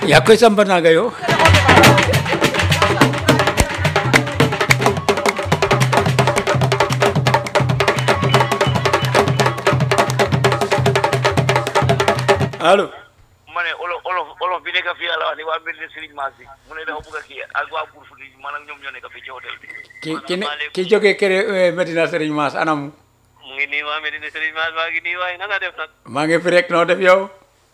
yaa koy samba naaga yo allo ma ne olof olof olof bi nekk fii yàlla wax ni waa Medina Serigne Mass bi mu ne dafa bëgg a kii ak waa Bour Fouti man ak ñoom ñoo nekk fii ci hôtel bi. ki ki ne ki jógee kër Medina Serigne Mass anam mu ngi nii waa Medina Serigne Mass maa ngi nii waaye na nga def nag maa ngi fi rek noo def yow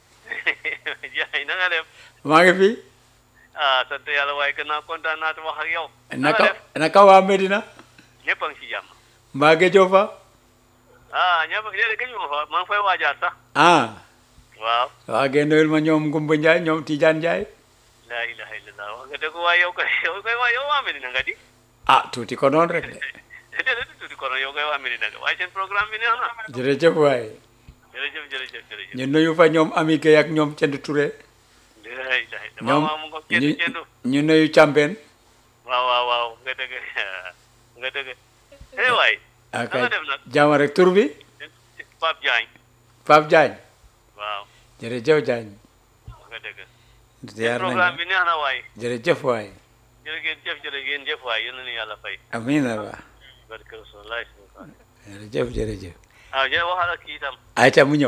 jaay na nga def maa ngi fi ah sant yàlla waaye gën naa kontaan naa wax ak yow. na nga naka def naka waa Medina ñëpp a ngi ci jàmm. mbaa géejoo fa ah ñëpp léegi gëj ma fa maa ngi fay waajaat sax. ah waaw. waa ngeen nuyul ma ñoom Ngumba Ndiaye ñoom Tidiane Ndiaye laa ilaha illallah wax nga dëgg waaye yow kay yow kay waa yow waa Medina nga di. ah tuuti ko noonu rek de déedéet tuuti kono yow kay waa Medina nga waaye seen programme bi neex na. jërëjëf waaye jërëjëf jërëjëf jërëjëf. ñu nuyu fa ñoom Ami Gueye ak ñoom Cend Touré laa ilaha illallah. ñoom waaw waaw mu ngo kenn ñu kenn. ñu nuyu Cambeen waaw waaw waaw nga dëgg nga dëgg eh waay ak na nga def nag jaama rek tur bi Pape Diagne Pape Diagne waaw jërëjëf Diagne nga dëgg ziar programme nañu bi neex na waay jërëjëf waay jërë ngeen jëf jërë ngeen jëf waay yal na ni yàlla fay amiin Allah barke Rasulullah jërëjëf jërëjëf ah jërë waxal ak kii itam ayca mu ñëw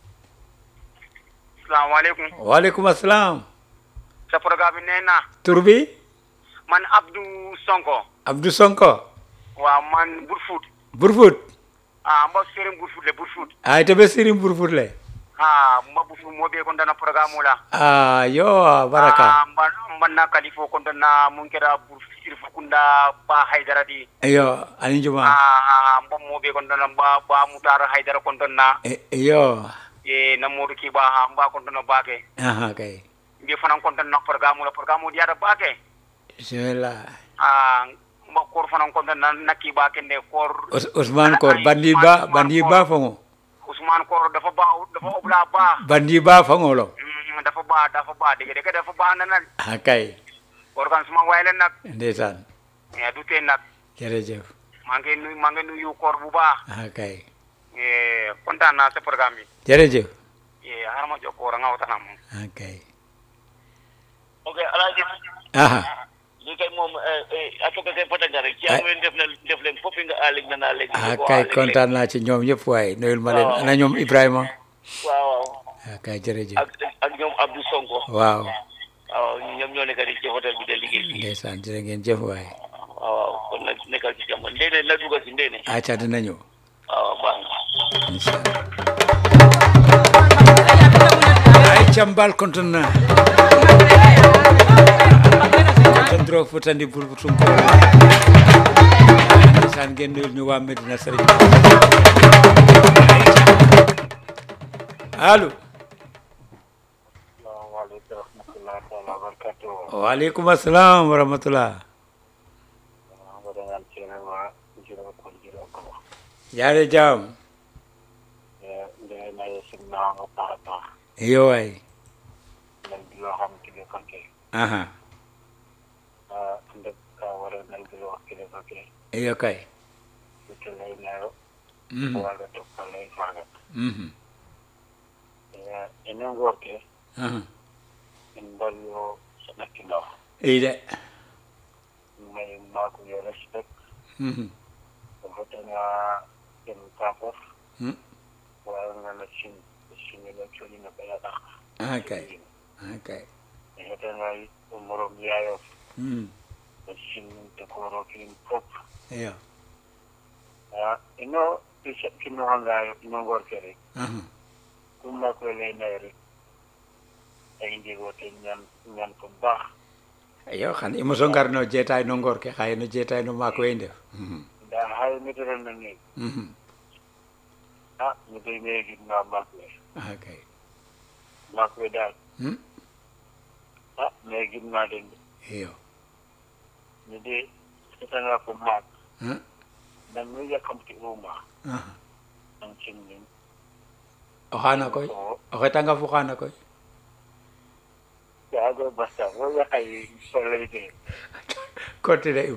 salaamaaleykum waaleykum asalaam sa programme bi nee naa tur bi man Abdou Sonko Abdou Sonko waaw man Burfoot Burfut ah mba serin Burfoot le Burfoot ay to ɓe sirim Burfut le ah mba Burfoot mo ɓe kon dana programme la a yo baraka ah mba mbanna kalifo kon dana mun kera Burfoot irfo kunda ba haydara di yo ani juma ah mba mo ɓe kon dana ba ba mutar haydara kon dana E- yo e namodu ki ba ha mba kon dana bake aha kay mbi fanan kon dana programme la programme o diata bake bismillah ah mba kor fanan kon dana nakki bake nde kor Ous- Ousmane Kor bandi ba bandi ba fango Ousmane Kor dafa baax dafa obla baax bandi ba fango lo Mm, dafa baax dafa baax dëgg dëgg dafa baax na nag a kay organ suma waay la nag ndeysaan eh, du tee nag jërëjëf maa ngi nuyu maa ngi nuyu koor bu baax a kay eh, kontaan naa sa programme bi jërëjëf eh, xaaral ma jox koor nga waxtaan ak moom a kay ok alaaji aha li kay moom a toka kay patanga rek ci Ay. am leen def na def leen foppi nga alig na naa léegi a kay kontaan naa ci ñoom ñëpp waaye nuyul ma leen ana ñoom Ibrahima waaw waaw a kay jërëjëf ak ak ñoom Abdou Sonko waaw waaw ñoom ñoo nekk di ci hôtel bi de liggéey fii ndeysaan jërë ngeen jëf waaye waaw waaw kon nag nekkal ci jàmm ndéene na dugal si ndéene aca dina ñëw waaw baax na inchallah ay cambal konton na konton dro futandi pour tumko ndeysaan ngeen nuyul ñu waa Medina Serigne allo salaamaaleykum wa rahmatulah taala wa barakatuh waaleykum assalam wa rahmatullah nga dangan cene wa jiro ko jiro ko yaare jam nde na yesimna nga baax a baax iyo waay nan di loo xam kilifa ke aha ah ndek ka wara nan di loo kilifa ke iyo kay ite lay nayo Mhm, waga tokka lay faga mhm, ene ngorke aha. en mballo saɗakkilo iyi de may mako yo respect Mhm, o fotana en kafof mhm. wawangana sin sinino coñino ɓeyaɗa aha kay aha kay e fotana morom yayof Mhm, o sinninte koro kilin fop iyo a ino kino hangayo ino ngorke rek aha. kumma ko ley nayi rek ay ndigote ñan ñan ko baax iyo xan i moso ngar no jeetaay no ngoor ke xaye no jeetaay no maak we i ndef Mhm, nda hay mitoro na ni mhm. a mi dey me gidna maak we aha kay maak we daal Hmm? a me gidna den de iyo mi de setanga ko maak Huh? nan mi yakamti uma aha. an cinnin o xaana koy o o xetanga fu xaana koy yaago basta wo yakay soleyde continue